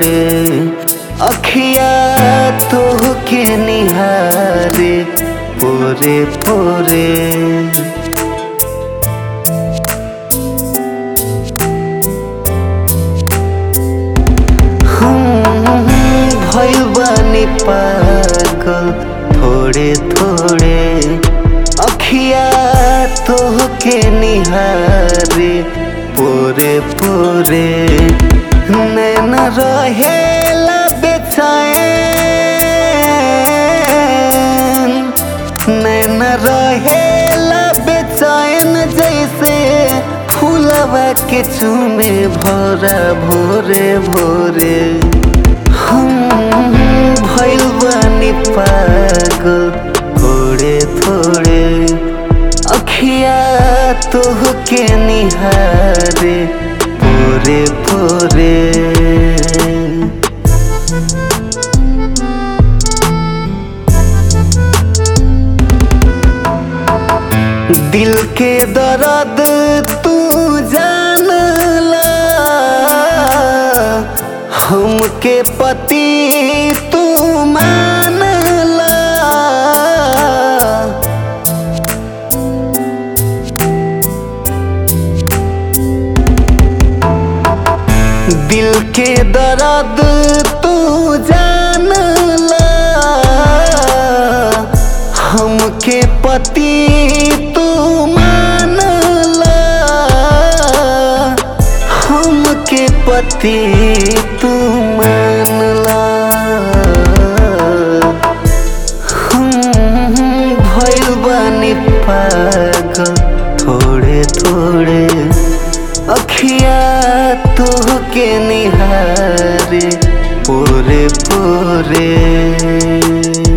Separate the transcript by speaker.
Speaker 1: पोरे अखिया तोहके निहारे पोरे पोरे भइल बानी पागल थोड़े थोड़े अखिया तोहके निहारे पोरे पोरे नैन रहेला बेचैन नैन रहेला बेचैन जैसे फूलवा के चूमे भरा भोरे भोरे हम भइल बानी पागल थोड़े थोड़े अखिया तोहके निहारे पोरे पोरे दिल के दर्द तू जानला हमके पति तू मानला दिल के दर्द तू जानला हमके पति तू मानला हमके पति तू मानला हम भइल बानी पागल थोड़े थोड़े अखिया तोहके निहारे पोरे पोरे